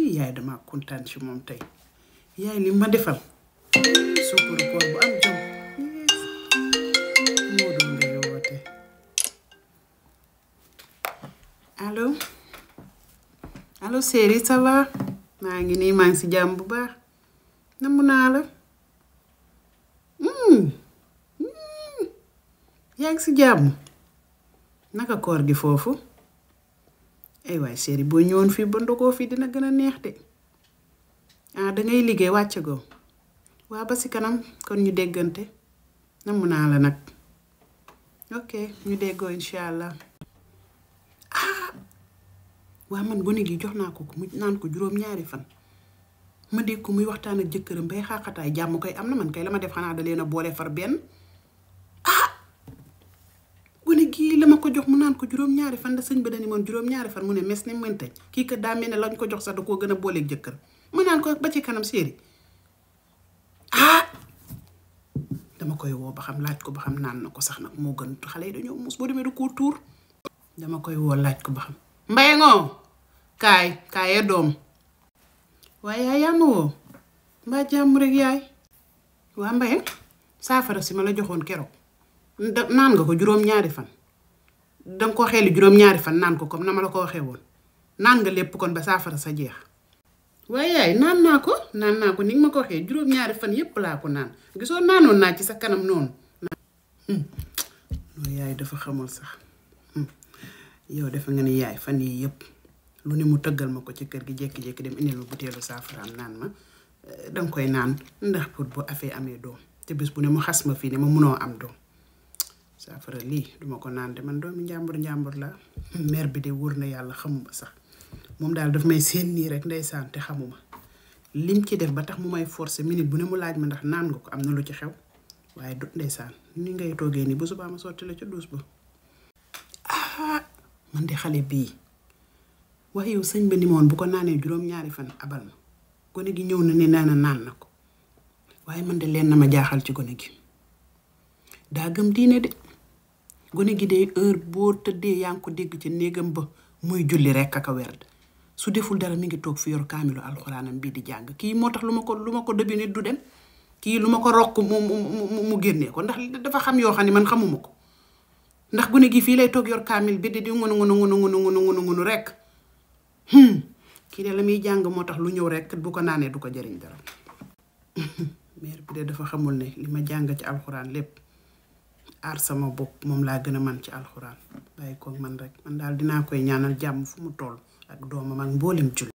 yaay dama kontaan ci moom tey yaay li ma defal suukaru koor bu am jom moo doon ngay woote allo allo Séri ça va maa ngi nii maa ngi si jàmm bu baax namm naa la yaa ngi si jàmm naka koor gi foofu ay waay Séri boo ñëwoon fii ba ndogoo fii dina gën a neex de ah dangay liggéey wàcc goo waa ba si kanam kon ñu déggante namm naa la nag ok ñu déggoo incha allah ah waa man gone gi jox naa ko ko mu naan ko juróom-ñaari fan ma dégg ko muy waxtaan ak jëkkëram bay xaaxataay jàmm koy am na man kay la ma def xanaa da leen a boole far benn ah gone gii la ma ko jox mu naan ko juróom-ñaari fan da sëñ ba dani moon juróom-ñaari fan mu ne mes ni mëntañ kii kat daa mel ne lañ ko jox sax da koo gën a booleeg jëkkër ma naan ko ba ci kanam Séri ah dama koy woo ba xam laaj ko ba xam naan na ko sax nag moo gën xale yi dañoo muus boo demee da koo tuur dama koy woo laaj ko ba xam mbay ngoo kaay kaayee doom waaye yaay yaa ma woo mbaa jàmm rek yaay waa mbaye saafara si ma la joxoon keroog naan nga ko juróom-ñaari fan danga ko xeeli juróom-ñaari fan naan ko comme na ma la ko waxee woon naan nga lépp kon ba saafara sa jeex waaye yaay naan naa ko naan naa ko ni nga ma ko waxee juróom-ñaari fan yépp laa ko naan gisoo naanoon naa ci sa kanam noonu loolu yaay dafa xamul sax yow defe nga ni yaay fan yii yépp lu ne mu tëggal ma ko ci kër gi jékki-jékki dem indil ma butéelu saafaraam naan ma danga koy naan ndax pour bu afee amee doom te bés bu ne mu xas ma fii ne ma munoo am doom saafara lii duma ko naan de man doomi njàmbur njàmbur la mère bi de wóor na yàlla xamuma sax moom daal daf may seen nii rek ndeysaan te xamuma lim ci def ba tax mu may forcer minute bu ne mu laaj ma ndax naan nga ko am na lu ci xew waaye du ndeysaan ni ngay toogee nii ba subaa ma sotti la ca duus ba ah man de xale bii wax yow sëñ ba ni moon bu ko naanee juróom-ñaari fan abal ma gone gi ñëw na ne naan naan na ko waaye man de leen na ma jaaxal ci gone gi daa gëm diine de gone gi de heure boo tëddee yaa ngi ko dégg ci néegam ba muy julli rekk ak a werd su deful dara mi ngi toog fi yor kaamilu alxuraanam bii di jàng kii moo tax lu ma ko lu ma ko dëbbi nit du dem kii lu ma ko rokk mu mu mu génnee ko ndax dafa xam yoo xam ne man xamuma ko ndax gune gi fii lay toog yor kaamil bi di di ngunu ngunu ngunu ngunu ngunu ngunu ngunu rekk kii de la muy jàng moo tax lu ñëw rekk bu ko naanee du ko jëriñ dara mère bi de dafa xamul ne li ma jàng ci alxuraan lépp aar sama bopp moom laa gën a man ci alxuraan bàyyi ko man rek man daal dinaa koy ñaanal jàmm fu mu toll ak doomam ak mboolem jul